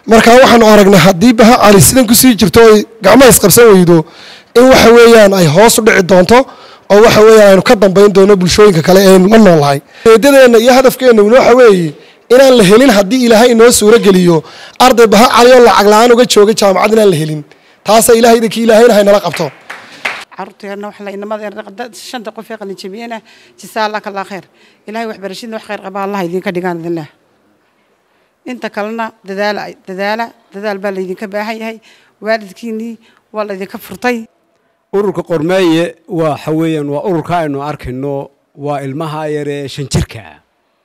marka waxaanu aragnay haddii baha cali sidan kusii jirto oy gacmaha isqabsan weydo in waxa weeyaan ay hoos u dhici doonto oo waxa weeyaan aynu ka dambayn doono bulshooyinka kale eenu la noolahay ujeedadeenna iyo hadafkeenna waxa weeye inaan la helin haddii ilaahay inoo suuro geliyo arday baha cali oo lacag la-aan uga jooga jaamacad inaan la helin taasa ilahay idinkii ilaahayna haynala qabto caruurteena wax la inamada shanta qof ee qalin jabiyena jisaa allah kalaa khayr ilahay waxbarashadna wax khayr qaba allah idinka dhigaan idinlah inta kalena dadaala dadaala dadaal baa laydinka baahan yahay waalidkiinnii waa laydinka furtay ururka qormeeye waxa weeyaan waa ururka aynu arkayno waa ilmaha yare ee shan jirkaa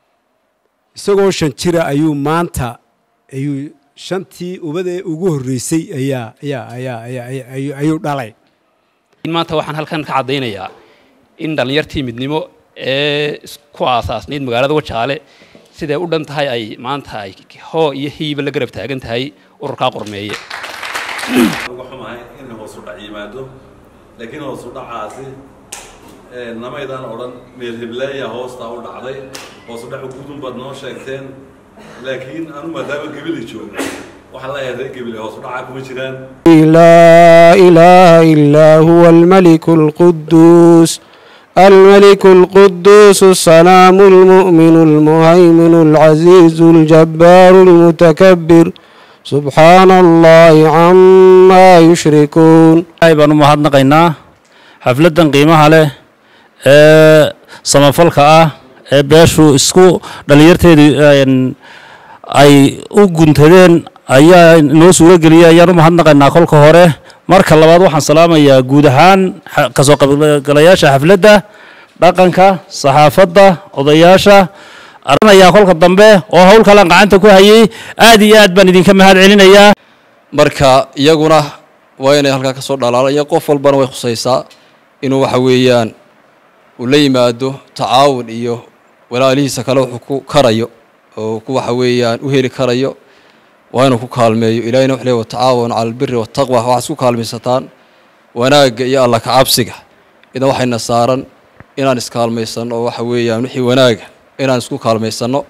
isagoo shan jira ayuu maanta ayuu shantii ubadee ugu horreysay ayaa ayaa ayaa ayaa ayuu dhalay maanta waxaan halkan ka caddaynayaa in dhallinyartii midnimo ee ku aasaasnayd magaalada wajaale siday u dhan tahay ay maanta ay hoo iyo hiiba la garab taagan tahay ururkaa qormeeye uga xumahay in hoosu dhac yimaado laakiin hoosu dhacaasi namaydaan odhan meel heblaaya hoostaa u dhacday hoosu dhacu gudun baad noo sheegteen laakiin anu maadaama gebili joogo waxaan leeyahay reer gebile hoosu dhacaa kuma jiraan لا إله إلا هو الملك القدوس الملك القدوس السلام المؤمن المهيمن العزيز الجبار المتكبر سبحان الله عما يشركون ay baan u mahadnaqaynaa xafladdan qiimaha leh ee samafalka ah ee beeshu isku dhallinyarteedu ay u guntadeen ayaa inoo suuro geliyay ayaan u mahadnaqaynaa kolka hore marka labaad waxaan salaamayaa guud ahaan kasoo qaybgalayaasha xafladda dhaqanka saxaafadda odayaasha aranayaa kolka dambe oo howl kalan gacanta ku hayay aad iyo aad baan idinka mahad celinayaa marka iyaguna waa inay halkaa ka soo dhalaalaya qof walbana way khusaysaa inuu waxa weeyaan uu la yimaado tacaawun iyo walaalihiisa kale wuxuu ku karayo oo ku waxa weeyaan u heli karayo waa inuu ku kaalmeeyo ilahina wuxuu leey watacaawanu cala albiri waataqwa waxaad isku kaalmaysataan wanaagga iyo alla kacabsiga idan waxayna saaran inaan iskaalmaysanno oo waxa weeyaan wixii wanaaga inaan isku kaalmaysanno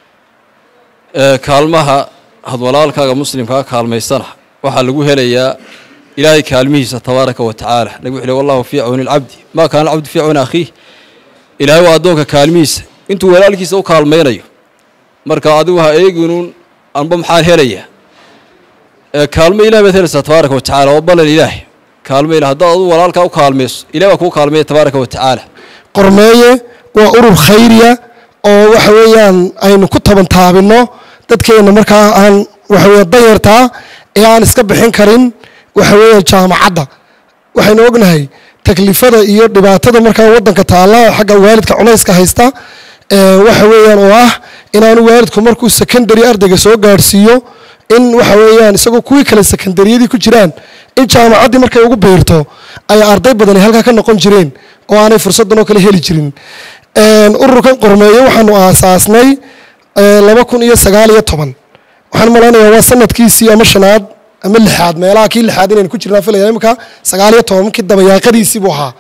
kaalmaha had walaalkaaga muslimkaa kaalmaysana waxaa lagu helayaa ilaahay kaalmihiisa tabaaraka wa tacaala nabig wuxuu ley wallahu fii cawni alcabdi maa kaana alcabdu fii cawni akhiih ilaahay waa addoonka kaalmihiisa intuu walaalkiisa u kaalmaynayo marka adigu ha eeginuun anba maxaan helayaa kaalmo ilahi baad helaysaa tabaaraka wa tacala oo ballan ilaahay kaalmo ilah haddaad adu walaalkaa u kaalmayso ilahi baa kuu kaalmeeya tabaaraka wa tacaala qormeeye waa urur khayriya oo waxa weeyaan aynu ku taban taabinno dadkeenna markaa aan waxa weeye danyartaa ee aan iska bixin karin waxa weeyaan jaamacadda waxaynu ognahay taklifada iyo dhibaatada markaa waddanka taalla xagga waalidka culayska haysta waxa weeyaan oo ah inaanu waalidku markuu secondary ardayga soo gaadhsiiyo in waxa weeyaan isagoo kuwii kale secondaryadii ku jiraan in jaamacaddii markay ugu biirto ay arday badani halkaa ka noqon jireen oo aanay fursaddan oo kale heli jirin ururkan qormeeye waxaanu aasaasnay laba kun iyo sagaal iyo toban waxaan malaynayaa waa sanadkiisii ama shanaad ama lixaad meelaha kii lixaad inaynu ku jirnaa filaya imika sagaal iyo toban kii dabayaaqadiisii buu ahaa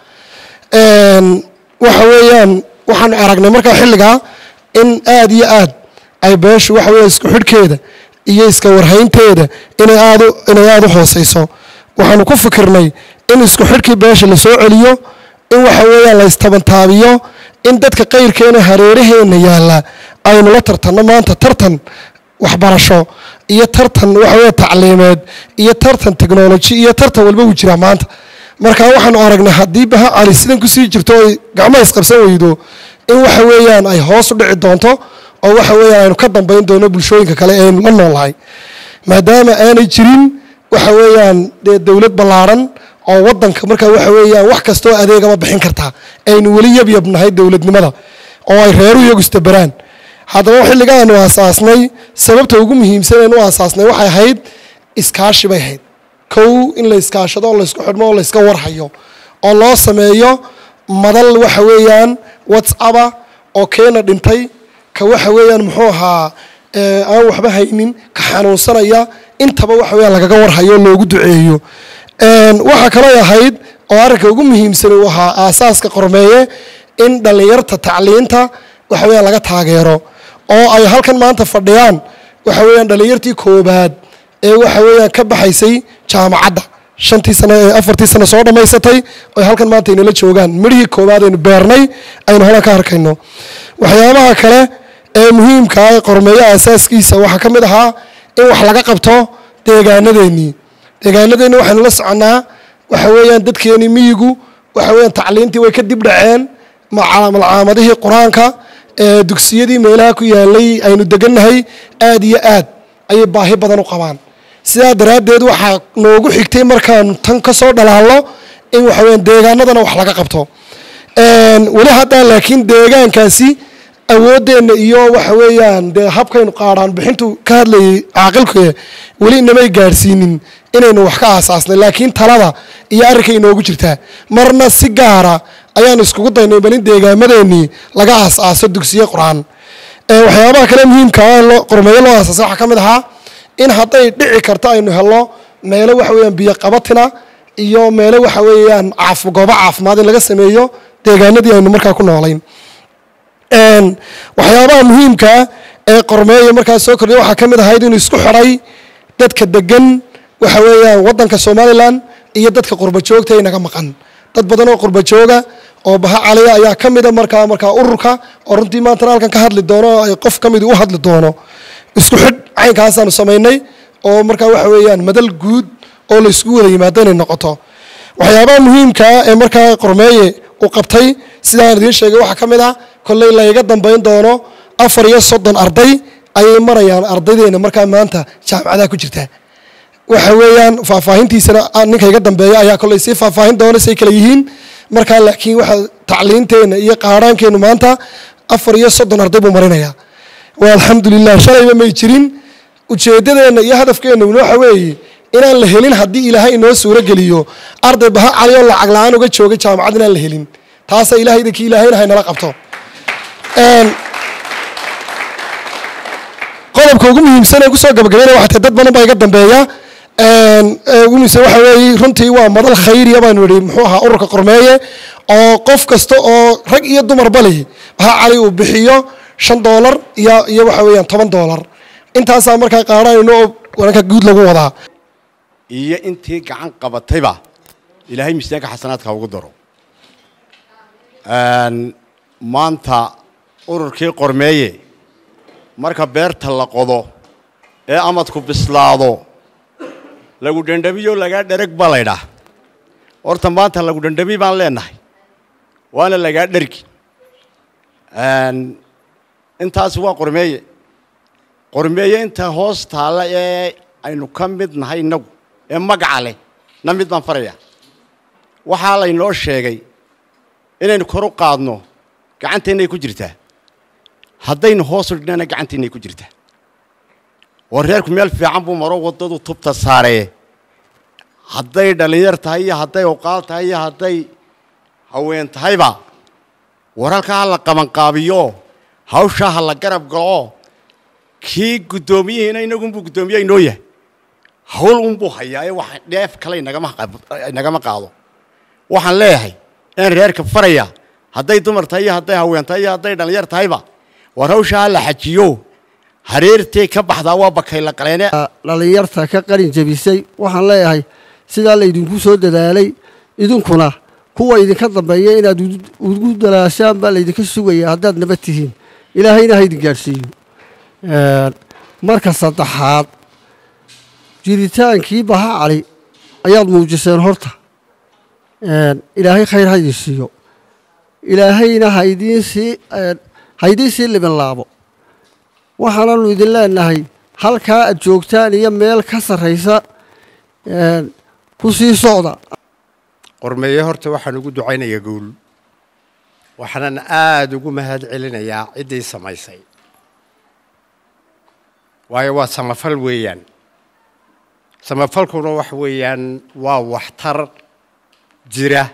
waxa weeyaan waxaanu aragnay markaa xilligaa in aad iyo aad ay beeshu waxa weeye isku xidhkeeda iyo iska warhaynteeda inay aad inay aada u hooseyso waxaanu ku fikirnay in isku xidhkii beesha la soo celiyo in waxa weeyaan la istabantaabiyo in dadka qayrkeena hareeraheenna yaalla aynu la tartanno maanta tartan waxbarasho iyo tartan waxa weeye tacliimeed iyo tartan technology iyo tartan walba wuu jiraa maanta marka waxaanu aragnay haddii baha cali sidan kusii jirto oy gacmaha isqabsan weydo in waxa weeyaan ay hoos u dhici doonto oo waxa weeyaan aynu ka dambayn doono bulshooyinka kale eenu la noolahay maadaama aanay jirin waxa weeyaan dee dowlad ballaaran oo waddanka marka waxa weeyaan wax kastoo adeegaba bixin kartaa aynu weli yabyab nahay dowladnimada oo ay reeru iyagu istabaraan haddaba xilligaanu aasaasnay sababta ugu muhiimsan aynu u aasaasnay waxay ahayd iskaashi bay ahayd kow in la iskaashado oo laysku xidhmo oo layska warhayo oo loo sameeyo madal waxa weeyaan whatsappa oo keena dhintay ka waxa weeyaan muxuu ahaa aan waxba haynin ka xanuunsanaya intaba waxa weeyaan lagaga warhayo oo loogu duceeyo waxaa kaloo ahayd oo arrinka ugu muhiimsan uu ahaa aasaaska qormeeye in dhallinyarta tacliinta waxa weeyaan laga taageero oo ay halkan maanta fadhiyaan waxa weeyaan dhallinyartii koobaad ee waxa weeyaan ka baxaysay jaamacadda shantii sano ee afartii sano soo dhammaysatay oy halkan maanta inala joogaan midhihii koowaad aynu beernay aynu holan ka arkayno waxyaabaha kale ee muhiimka ah ee qormeeyaha asaaskiisa waxaa ka mid ahaa in wax laga qabto deegaanadeennii deegaanadeenni waxaynu la soconnaa waxa weeyaan dadkeenii miyigu waxa weeyaan tacliintii way ka dib dhaceen maca- malcaamadihii qur-aanka ee dugsiyadii meelaha ku yaalay aynu degannahay aad iyo aad ayay baahi badan u qabaan sidaa daraaddeed waxaa noogu xigtay markaanu tan ka soo dhalaalno in waxa weeyaan deegaanadana wax laga qabto Een, weli haddaan laakiin deegaankaasi awooddeenna iyo waxa weeyaan dee habkaynu qaadhaan bixintu ka hadlayay caaqilku weli inamay gaadhsiinin inaynu wax ka aasaasnay laakiin talada iyo arrinkay inoogu jirtaa marna si gaara ayaanu iskugu daynay bal in deegaamadeennii laga aas-aaso dugsiye qur-aan Ee, waxyaabaha kale muhiimka ah ee loo- qormeeyo loo aasaasay waxaa ka mid ahaa in hadday dhici karto aynu helno meelo waxa weeyaan biyo qabatina iyo meelo waxa weeyaan caaf goobo caafimaad in laga sameeyo deegaanadii aynu markaa ku noolayn Een, waxyaabaha muhiimka ah ee qormeeya markaa soo kordhiya waxaa ka mid ahayd inuu isku xidhay dadka degan waxa weeyaan waddanka somalilan iyo dadka qurba joogta ee naga maqan dad badan oo qurba jooga oo baha caliya ayaa ka mida markaa markaa ururka oo runtii maantana halkan ka hadli doono oo ay qof ka midi u hadli doono isku xidh caynkaasaanu samaynay oo markaa waxa weeyaan madal guud oo la isku wada yimaado inay noqoto waxyaabaha muhiimka ah ee markaa qormeeye uu qabtay sidaan idiin sheegay waxaa ka mid ah kolley layga dambayn doono afar iyo soddon arday ayay marayaan ardaydeena markaa maanta jaamacadaha ku jirta waxa weeyaan faahfaahintiisana ah, ninka iga dambeeya ayaa kolley sii faahfaahin doona say kala yihiin markaa laakiin waxa tacliinteenna iyo qaadhaankeennu maanta afar iyo soddon arday buu marinayaa waa alxamdulilah shalayba may jirin ujeeddadeenna iyo hadafkeenna waxa weeye inaan la helin haddii ilaahay inoo suuro geliyo arday baha cali oo lacag la-aan uga joogay jaamacad inaan la helin taasa ilaahayda kii ilaahayna haynala qabto Een, qodobka ugu muhiimsan ee kusoo gabagabeynaya waxaa tahay dad badan baa iga dambeeya Een, ee ugu muhiimsan waxa weeye runtii waa madal khayriya baanu idhi muxuu ahaa ururka qormeeye oo qof kasta oo rag iyo dumarba leh baha cali uu bixiyo shan doolar iyo iyo waxa weeyaan toban doolar intaasaa markaa qaadhanayno oo waranka guud lagu wadaa iyo intii gacan qabatayba ilaahay miisaanka xasanaadka ugu daro Een, maanta ururkii qormeeye marka beerta la qodo ee amadku bislaado lagu dhandhamiyo lagaa dhereg ba laydhaa horta maanta lagu dhandhami baan leenahay waana lagaa dhergi Een, intaas waa qormeeye qormeeye inta hoos taalla ee aynu ka mid nahay innagu ee magaca leh na mid baan farayaa waxaa laynoo sheegay inaynu kor u qaadno gacanteennay ku jirtaa haddaynu hoos u dhignana gacanteennay ku jirtaa oo reerku meel fiican buu maro waddadu tubta saaree hadday dhallinyar tahay iyo hadday oqaal tahay iyo hadday haween tahayba waralka ha la qabanqaabiyo hawshaa ha la garab galo kii guddoomiyihiina inagunbuu guddoomiye inoo yahay hawl unbuu hayaa ee wax dheef kale inagama qab- inagama qaado waxaan leeyahay in reerka faraya hadday dumar tahay iyo hadday haween tahay iyo hadday dhallinyar tahayba war hawshaa ha la xajiyo hareertay ka baxdaa waa bakay la qaleene dhallinyarta ka qalin jebisay waxaan leeyahay sidaa laydinku soo dadaalay idinkuna kuwa idinka dambeeya inaad ugu- ugu dalaashaan baa laydinka sugaya haddaad nabad tihiin ilaahayna ha idin gaadhsiiyo Een, marka saddexaad jiritaankii baha cali ayaad muujiseen horta Een, ilaahay khayr ha idin siiyo ilaahayna ha idiin sii een, ha idiin sii libin laabo waxaananu idin leenahay halkaa aad joogtaan iyo meel ka sarraysa een, ku sii socda qormeeye horta waxaan ugu ducaynayaa guul waxaanan aada ugu mahad celinayaa ciddii samaysay waayo waa samafal weeyaan samafalkuna wax weeyaan waa waxtar jira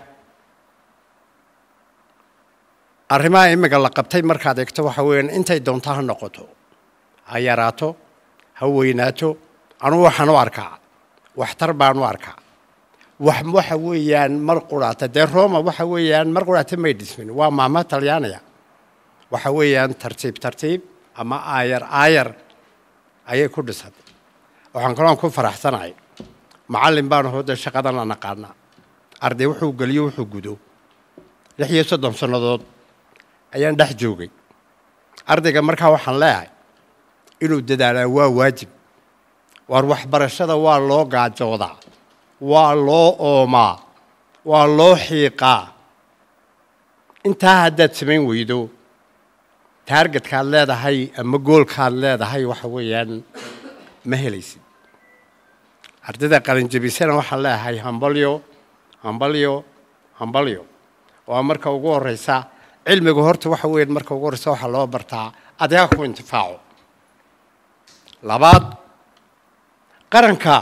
arrimaha imika la qabtay markaad eegto waxa weeyaan intay doonto ha noqoto ha yaraato ha weynaato anugu waxaan u arkaa waxtar baan u arkaa wax waxa weeyaan mar quraata dee roma waxa weeyaan mar quraata may dhismin waa maama talyaaniga waxa weeyaan tartiib tartiib ama aayar aayar ayay ku dhisatay waxaan kaloon ku faraxsanahay macallin baan hooda shaqadan la naqaanaa arday wuxuu geliyo wuxuu gudo lix iyo soddon sannadood ayaan dhex joogay ardayga markaa waxaan leeyahay inuu dadaalaa waa waajib waar waxbarashada waa loo gaajoodaa waa loo oomaa waa loo xiiqaa intaa haddaad samayn weydo taargetkaad leedahay ama goolkaad leedahay waxa weeyaan ma helaysid ardayda qalinjabisana waxaan leeyahay hambalyo hambalyo hambalyo waa marka ugu horeysa cilmiga horta waxa weeyaan marka ugu horeysa waxaa loo bartaa adiga ku intifaaco labaad qaranka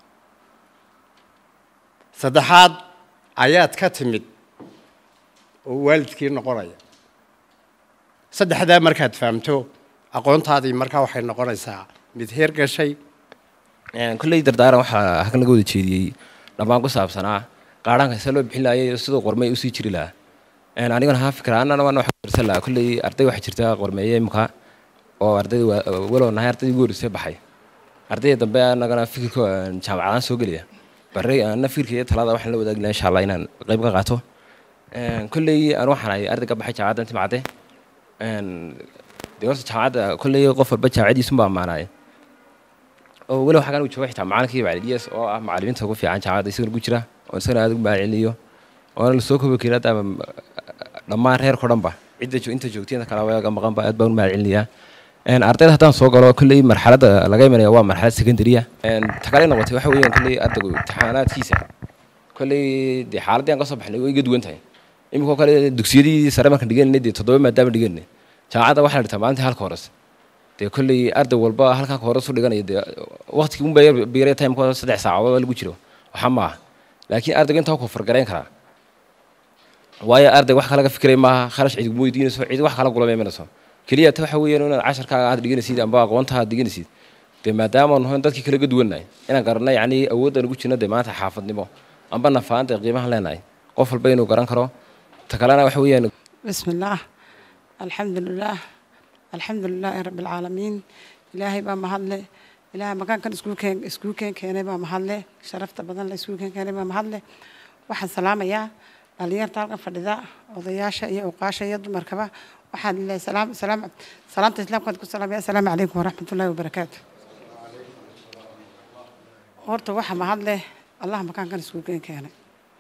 saddexaad ayaad ka timid oo waalidkii noqonaya saddexdaa markaad fahamto aqoontaadii markaa waxay noqonaysaa mid heer gashay kolley dardaaran waxaa halkan laga wada jeediyey dhammaan ku saabsanaa qaadhaanka see loo bixin lahayo siduu qormey usii jiri lahaa anigana haa fikra annana waan waxa dirsan lahaa kolley arday waxaa jirta qormeeye imka oo ardayda walow nahay ardaydii ugu horreysay baxay ardayda dambe annagana fikirka jaamacadaan soo gelaya barre anna fikirka iyo talada waxaan la wadaagi lahaa insha allah inaan qayb ka qaato kolley aan waxaan ahay arday ka baxay jaamacadda inta macde dee horta jaamacadda kolley qof walba jaamacadiisunba ammaanaaye oo walow xagan uu jooga xitaa macalinkii macaliliyas oo ah macalimiinta ugu fiican jaamacadda isagana ku jira oo isagana aad ugu mahadcelinayo oona lasoo koobi karin hadda dhammaan reerkao dhanba cidda inta joogtay inta kale waga maqanba aad baan u mahadcelinayaa ardayda haddaan soo galo kolley marxaladda laga imanaya waa marxalad secondarya ta kale noqotay waxa weeyaan kolley ardaygu imtixaanaadkiisa kolley dee xaaladdii aan ka soo baxnay way iga duwan tahay iminkoo kale dugsiyadii sare markaan dhiganay dee toddoba maadaama dhiganay jaamacadda waxaa la dhigtaa maalintii halka hores dee kolley arday walba halkaa ka hores u dhiganaya dee waqtigii unba biiray timekooda saddex saacadood lagu jiro waxa ma aha laakiin ardayga intaa ku fargarayn karaa waayo arday wax kalaga fikiray maaha kharash cid kuma weydiinayso cid wax kala gulama imanayso keliya ta waxa weeyaan inaad casharkaaga aad dhiganaysid amba aqoonta aad dhiganaysid dee maadaama aan hoyn dadkii kala ga duwannahay inaan garanay yacni awooddan ugu jirna dee maanta xaafadnimo amba nafaanta qiimahan leenahay qof walba inuu garan karo ta kalena waxa weeyaan بسم الله الحمد لله الحمد لله رب العالمين إلهي بaa mahadle ilaahay makaankan iskuulkeen iskuulkeen keenay baa mahadle sharafta badan la iskuulkeen keenay baa mahadle waxaan salaamayaa dhalinyarta halkan fadhida odayaasha iyo uqaasha iyo dumarkaba waxaan leeyahay salaam salaam salaamta islaamkaad ku salaamaya assalaamu calaykum waraxmatullaahi wabarakaatu horta waxa mahadle allah makaankan iskuulkeen keenay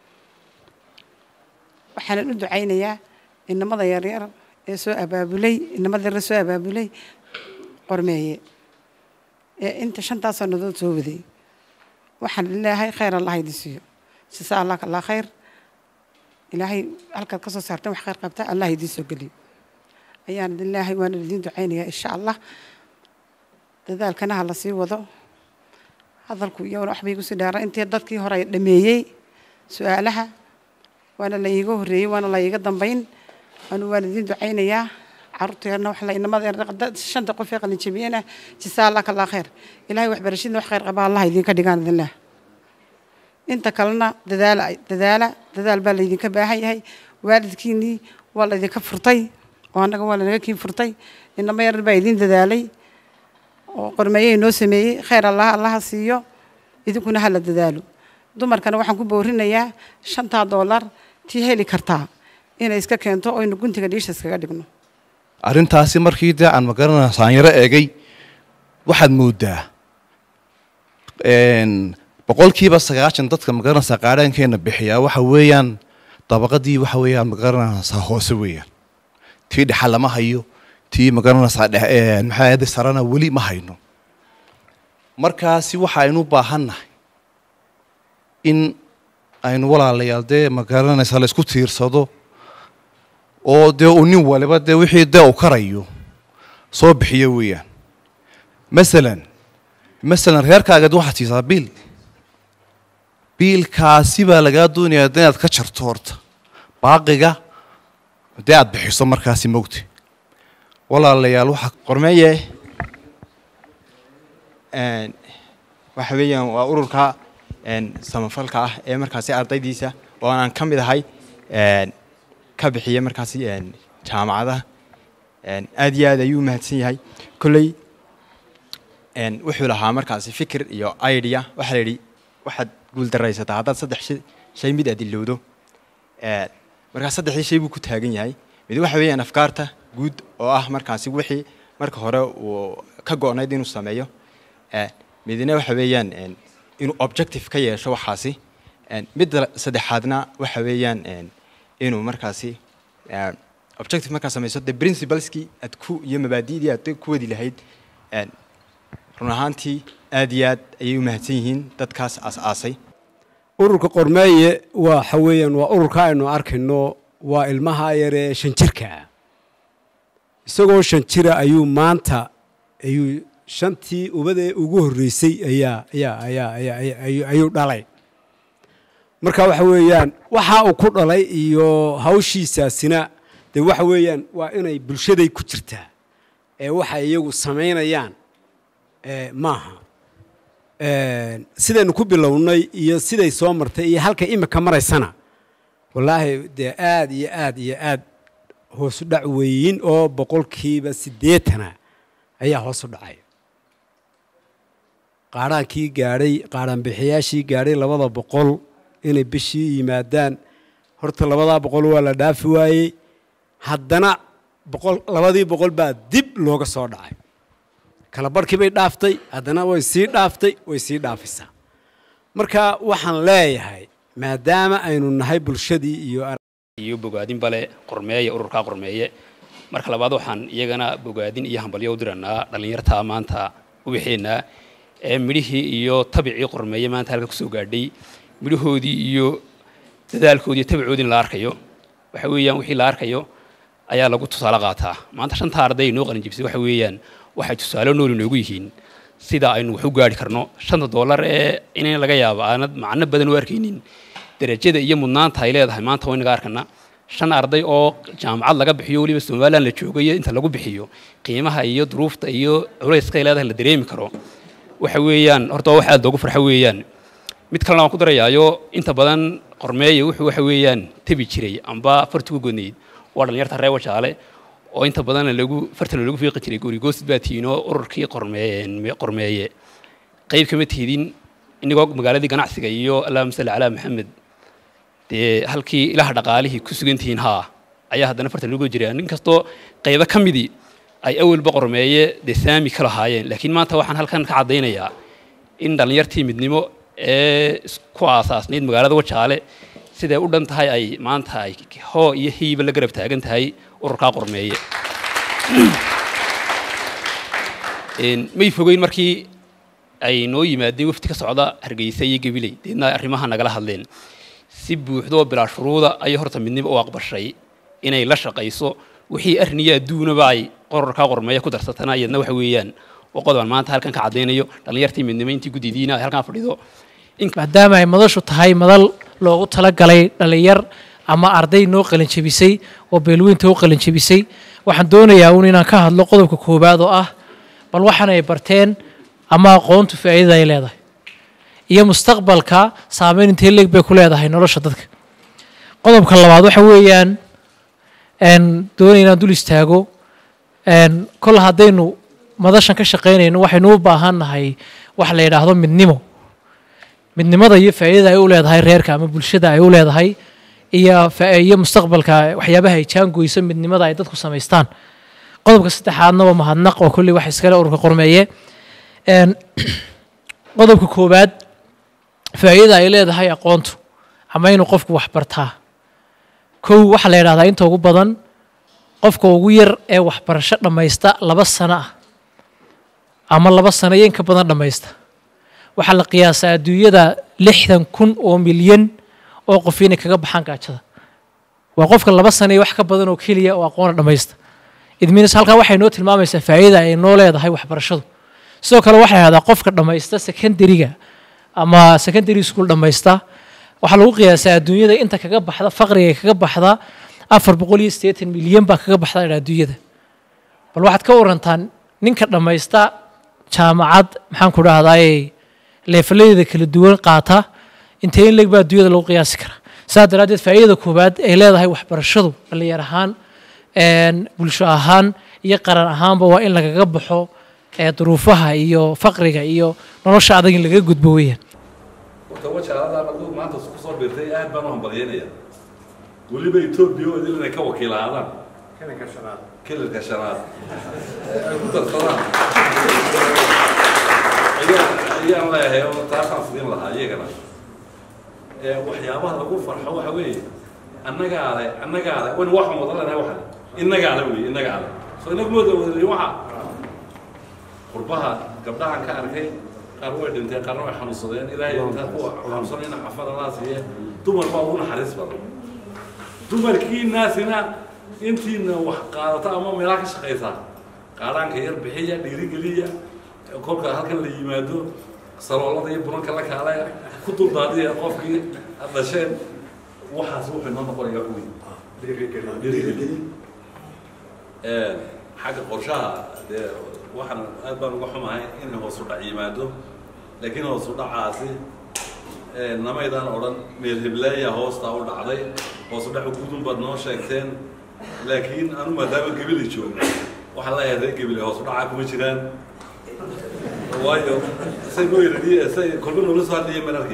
waxaanan u ducaynayaa inamada yaryar ee soo abaabulay inamada yaryar soo abaabulay qormeeye ee inta shantaas sannadood soo waday waxaan leeyahay khayr allah idin siiyo jasa allah allah khayr ilaahay halkaad ka soo saarteen wax khayr qabta allah idiin soo geliyo ayaan idin leeyahay waan idiin ducaynayaa insha allah dadaalkana ha la sii wado hadalku iyaguna waxba igu sii dheera intii dadkii hore ay dhameeyey su-aalaha waana la iiga horreeyey waana la iiga dambayn anu waan idiin ducaynayaa caruurteerna wax la inamada shanta qof ee qalinjabiyena jisaa allah kalaa khayr ilaahay waxbarashadna wax khayr qaba allah idinka dhigaan idin leh inta kalena dadaala dadaala dadaal baa laydinka baahan yahay waalidkiinnii waa laydinka furtay oo annaga waa lanaga kiin furtay inamo yarar baa idiin dadaalay oo qormeeyey noo sameeyey khayr allah allaha siiyo idinkuna hala dadaalo dumarkana waxaan ku boorinayaa shantaa doolar tii heli kartaa inay iska keento oynu guntiga dhiisha iskaga dhigno arrintaasi markii dee aan magaranaa saanyaro eegay waxaad moodaa boqolkiiba sagaashan dadka magaranaysaa qaadhaankeena bixiyaa waxa weeyaan dabaqadii waxa weeyaan magaranaysaa hoose weeyaan tii dhexa lama hayo tii magaranaysaa maxaa sarana weli ma hayno markaasi waxaynu baahannahay in aynu walaalayaal dee magaranaysaa la isku tiirsado oo dee uu nin waliba dee wixii dee uu karayo soo bixiyo weeyaan masalan masalan reerkaagad waxaad siisaa biil biilkaasi baa lagaa doonayaa de inaad ka jarto horta baaqiga dee aad bixiso markaasi mogti walaalayaal waxaa qormeeye waxa weeyaan waa ururka samafalka ah ee markaasi ardaydiisa oo aan ka mid ahay ka bixiya markaasi jaamacadaha aad iyo aad ayuu u mahadsan yahay kolley een, wuxuu lahaa markaasi fikir iyo idea waxaa la yidhi waxaad guuldaraysataa haddaad saddex shay- shay mid aad ilowdo Een, markaa saddexdii shay buu ku taagan yahay mid waxa weeyaan afkaarta guud oo ah markaasi wixii marka hore uu ka go'nayd inuu sameeyo Een, midna waxa weeyaan een, inuu objective ka yeesho waxaasi Een, midda saddexaadna waxa weeyaan een, inuu markaasi een, objective markaa samayso de principleski aad ku iyo mabaadi'dii aad ku wadi lahayd Een, run ahaantii aad iyo aad ayay u mahadsan yihiin dadkaas aas-aasay ururka qormeeye waxa weeyaan waa ururka aynu arkayno waa ilmaha yaree shan jirka ah isagoo shan jira ayuu maanta ayuu shantii ubadee ugu horreysay ayaa ayaa ayaa ayaa ayaa- ayuu- ayuu dhalay marka waxa weeyaan waxa uu ku dhalay iyo hawshiisaasina dee waxa weeyaan waa inay bulshaday ku jirtaa ee waxay iyagu samaynayaan ee maaha Een, sidaynu ku bilownay iyo siday soo martay iyo halka imika maraysana wallaahi dee aad iyo aad iyo aad hoosu dhac weyin oo boqolkiiba siddeetana ayaa hoosu dhacay qaadhaankii gaadhay qaadhaanbixiyaashii gaadhay labada boqol inay bishii yimaadaan horta labadaa boqol waa la dhaafi waayey haddana boqol labadii boqol baa dib looga soo dhacay kala barhkii bay dhaaftay haddana way sii dhaaftay way sii dhaafisaa marka waxaan leeyahay maadaama aynu nahay bulshadii iyo iyo bogaadin bale qormeeye ururkaa qormeeye marka labaad waxaan iyagana bogaadin iyo hambalyo u diranaa dhallinyartaa maanta ubaxeenaa ee midhihii iyo tabicii qormeeye maanta halka kusoo gaadhay midhahoodii iyo dadaalkoodii iyo tabicoodii la arkayo waxa weeyaan wixii la arkayo ayaa lagu tusaale qaataa maanta shanta arday noo qalin jibisay waxa weeyaan waxay tusaale nool inoogu yihiin sida aynu wax u gaari karno shanta doolar ee inay laga yaabo aanad macno badan u arkaynin darajada iyo mudnaanta ay leedahay maanta waa inaga arkana shan arday oo jaamacad laga bixiyo weliba somalilan la joogayo inta lagu bixiyo qiimaha iyo duruufta iyo culayska ay leedahay la dareemi karo waxa weeyaan horta waa wax aad loogu farxo weeyaan mid kalena waan ku darayaayo inta badan qormeeye wuxuu waxa weeyaan tebi jiray amba farti ku godnayd waa dhallinyarta reer wajaale oo inta badan lagu fartana lagu fiiqi jiray gurigoosid baa tihiin oo ururkii qormeeye qormeeye qayb kama tihdin inagoo magaaladii ganacsiga iyo allahuma salli calaa maxamed dee halkii ilaha dhaqaalihii ku sugan tihiin haa ayaa haddana fartan lagu jiraa nin kastoo qaybo ka midii ay awalba qormeeye dee saami ka lahaayeen laakiin maanta waxaan halkan ka caddaynayaa in dhallinyartii midnimo ee ku aasaasnayd magaalada wajaale siday u dhan tahay ay maanta ay hoo iyo hiiba la garab taagan tahay ururkaa qormeeye may fogeyn markii ay noo yimaadeen wafti ka socda hargeysa iyo gabiley deedna arrimaha nagala hadleen si buuxdoo bilaa shuruuda ayay horta midnimo u aqbashay inay la shaqayso wixii arniyo adduunaba ay qorarkaa qormeeya ku darsatana iyadna waxa weeyaan oo qodobaan maanta halkan ka caddaynayo dhallinyartii midnimo intii guddidiina ay halkan fadhido maadaama ay madashu tahay madal loogu talagalay dhallinyar ama arday noo qalinjebisay oo beelweynta u qalinjebisay waxaan doonayaa uun inaan ka hadlo qodobka koowaad oo ah bal waxaan ay barteen ama aqoontu faa'iidada ay leedahay iyo mustaqbalka saameyn intee leeg bay ku leedahay nolosha dadka qodobka labaad waxa weeyaan doonaya inaan dul istaago kol haddaynu madashan ka shaqaynayno waxaynu u baahan nahay wax la yidhaahdo midnimo midnimada iyo faa'iidada ay u leedahay reerka ama bulshada ay u leedahay iyo iyo mustaqbalka waxyaabaha ay jaangoyso midnimada ay dadku samaystaan qodobka saddexaadna waa mahadnaq oo kolley wax iskale ururka qormeeye qodobka koowaad faa'iidada ay leedahay aqoontu ama inuu qofku wax bartaa kow waxaa la yidhahdaa inta ugu badan qofka ugu yar ee waxbarasho dhammaysta laba sano ah ama laba sano iyo inka badan dhammaysta waxaa la qiyaasaa adduunyada lixdan kun oo milyan oo qof inay kaga baxaan gaajada waa qofka laba sano iyo wax ka badan oo keliya oo aqoona dhammaysta idminis halkaa waxay noo tilmaamaysaa faa'iida ay noo leedahay waxbarashadu sidoo kale waxay ahdaa qofka dhammaysta secondariga ama secondary school dhammaysta waxaa lagu qiyaasaa adduunyada inta kaga baxda faqriga kaga baxda afar boqol iyo siddeetan milyan baa kaga baxda adduunyada bal waxaad ka warantaan ninka dhammaysta jaamacad maxaan ku dhahdaay leefaladeeda kala duwan qaata intee in leeg baa adduunyada lagu qiyaasi karaa saas daraaddeed faa'iidada koowaad ay leedahay waxbarashadu dhallinyar ahaan bulsho ahaan iyo qaran ahaanba waa in lagaga baxo ee duruufaha iyo faqriga iyo nolosha adag in laga gudbo weeyaan horta wajaalada markuu maanta ku soo biirtay aad baan u hambalyeynaya weliba etoobiya oo idil inay ka wakiil ahaadaan kilalka shanaad ee ay ku darsadaan ayaan ayaan leeyahay oo taasaan sidin lahaa iyagana ee waxyaabaha lagu farxo waxa weeye annagaa le annagaa le wan waxaan wada leenahay waxa innagaa le wey innagaa le soo inagu mooda wadalin waxa qurbaha gabdhahan ka arkay qaar way dhinteen qaarna way xanuunsadeen ilaahay intaa kuwa xanuunsanayna cafada laa siiye dumar baa ugu naxariis badan dumarkii naasina intiina wax qaadata ama meelaha ka shaqaysa qaadhaanka yar bixiya dhiirigeliya kolka halkan la yimaado saloolada iyo bunanka la kaale ku duldaadiya qofkii ad dhasheen waxaas wuxuu inoo noqonaya wax weyn dhiirigelin xagga qorshaha dee waxaan aad baan uga xumahay in hoosu dhac yimaado laakiin hoosu dhacaasi namaydaan odhan meel heblaaya hoostaa u dhacday hoosu dhacu gudun baad noo sheegteen laakiin anu maadaama gebili joogo waxaan leeyahay reer gebile hoosu dhacaa kuma jiraan waayo say noo yidhi say kolba noola soo hadlaya mararkii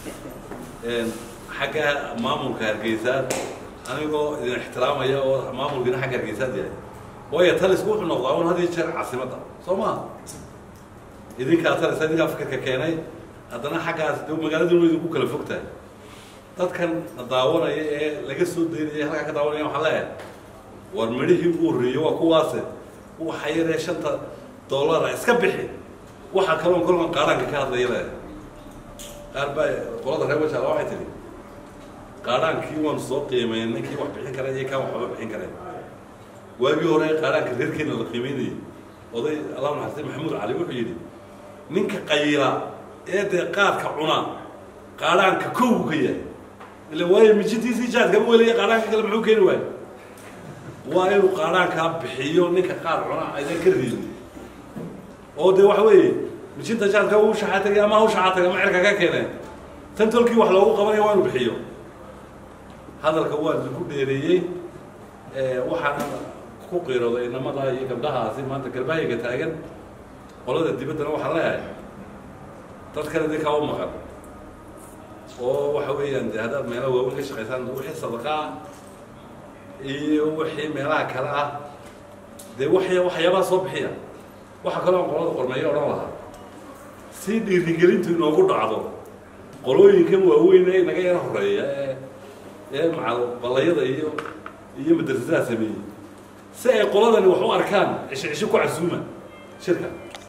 xagga maamulka hargeysaad anigoo idin ixtiraamaya oo maamulkiina xagga hargeysaad yahay waayo talisku wuxuu noqdaa un had iyo jeer caasimadda soo maha idinkaa talisa idinkaa fikirka keenay haddana xaggaas de magaaladuna way idinku kala fog tahay dadkan daawanaya ee laga soo daynaya halkaa ka daawanaya waxaan leeyahay war midhihii ugu horreeyey waa kuwaase waxa yaree shanta dollara iska bixi waxa kaloon kolkan qaadhaanka ka hadlaya leeyahay qaar baa qolada reer wajaala waxay tidhi qaadhaankii waanu soo qiimeyn ninkii wax bixin kara iyo kaan waxba bixin karayn waagii hore qaadhaanka reerkeena la qiimeynayay oday allah naxariistay maxamuud cali wuxuu yidhi ninka qayila ee dee qaadka cuna qaadhaanka kow ka yahay ila waayo mijintiisii jaadkama welaya qaadhaanka kale muxuu keeni waayo waa inuu qaadhaankaa bixiyo ninka qaad cuna aydan ka reebin oo dee waxa weeye mijinta jaadka uu shaxaa tagay ama u shaxaa tagay ama cirka ka keeneen tan tolkii wax loogu qabanaya waa inuu bixiyo hadalka waa idinku dheereeyey waxaana ku qiirooday inamada iyo gabdhahaasi maanta garbahayaga taagan qolada dibaddana waxaan leeyahay dadkan idinkaa u maqan oo waxa weeyaan de haddaad meelaha waaweyn ka shaqaysaan wixii sadaqaa iyo wixii meelaha kale ah dee waxya waxyaabaha soo bixiya waxa kaloo aan qolada qormeeyo odhan lahaa si dhiirigelintu inoogu dhacdo qolooyinkan waaweyn ee naga yara horeeya ee ee macal ballayada iyo iyo madrasadaha sameeyey si ay qoladani wax u arkaan cisho cisho ku casuuma shirka